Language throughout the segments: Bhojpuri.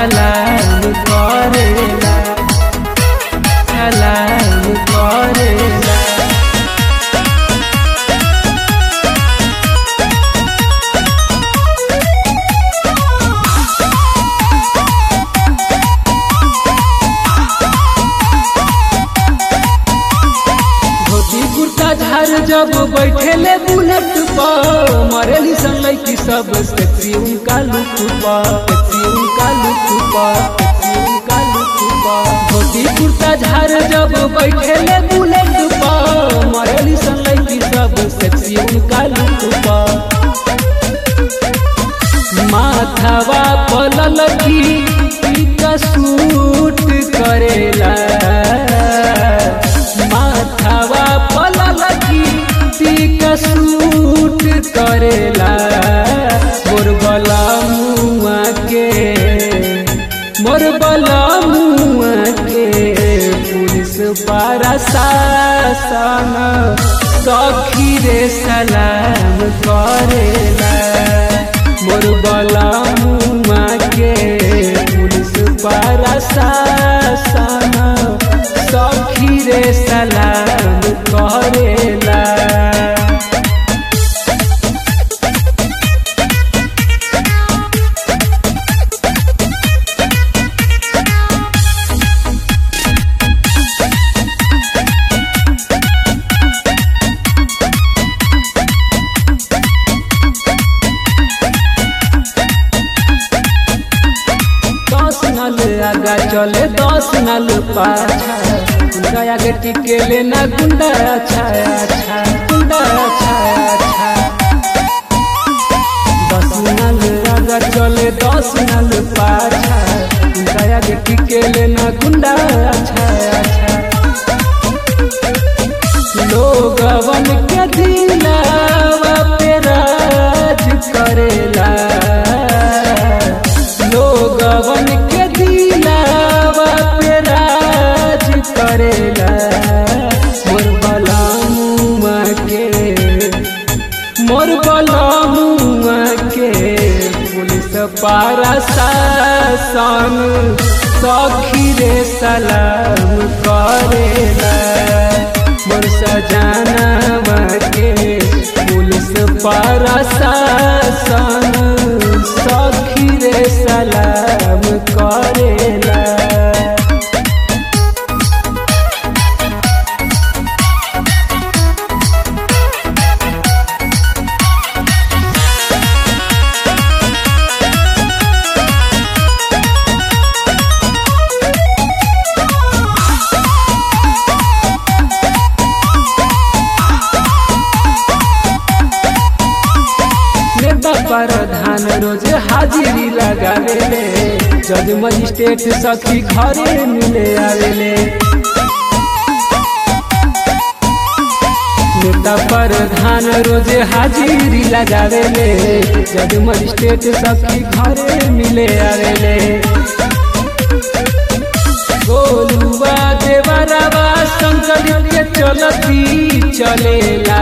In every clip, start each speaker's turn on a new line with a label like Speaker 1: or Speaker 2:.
Speaker 1: सलाम करेला सलाम करेला धोती कुर्ता झार जब बैठेले बुलेट पर मरेली सन लड़की सब सेक्सी उनका लुक पर सेक्सी उनका लुक पर सेक्सी उनका लुक पर धोती कुर्ता झार जब बैठेले बुलेट पर मरेली सन लड़की सब सेक्सी उनका लुक पर माथावा पलल की का सूट करेला माथावा पलल की का सूट करेला मोर बला मुआ के मोर बला मुआ के पुलिस पारा शासन सखी रे सलाम करेला मोर बला मुआ के पुलिस पारा शासन सखी रे सलाम करेला दस नल आगा चले दस नल पाछा उनका आगे टिके लेना गुंडा अच्छा अच्छा गुंडा अच्छा अच्छा दस नल आगा चले दस नल पाछा उनका आगे टिके लेना गुंडा अच्छा अच्छा लोगवन के दिलावा पे राज करेला लोगवन के दिलावा पे राज करेला मोर बलामुआ के मोर बलामुआ के पुलिस पारा शासन सखी रे सलाम करेला मोर सजानवा के पुलिस पारा शासन सखी रे सलाम करेला नेता प्रधान रोज हाजिरी लगावेले जज मजिस्ट्रेट सखी घरे मिले आवेले नेता प्रधान रोज हाजिरी लगावेले जज मजिस्ट्रेट सखी घरे मिले आवेले गोलुआ देवरवा शंकर के चलती चलेला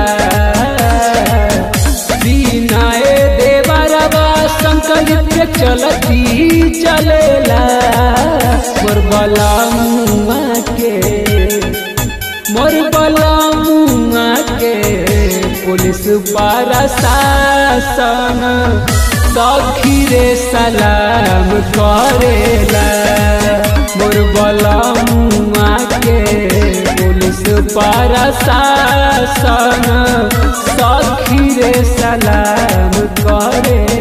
Speaker 1: बिनाए देवरवा शंकर के चलती चलेला मोर बला मुआ के मोर बला मुआ के पुलिस पारा शासन सखी रे सलाम करेला मोर बला मुआ के पुलिस पारा शासन सखी रे सलाम करे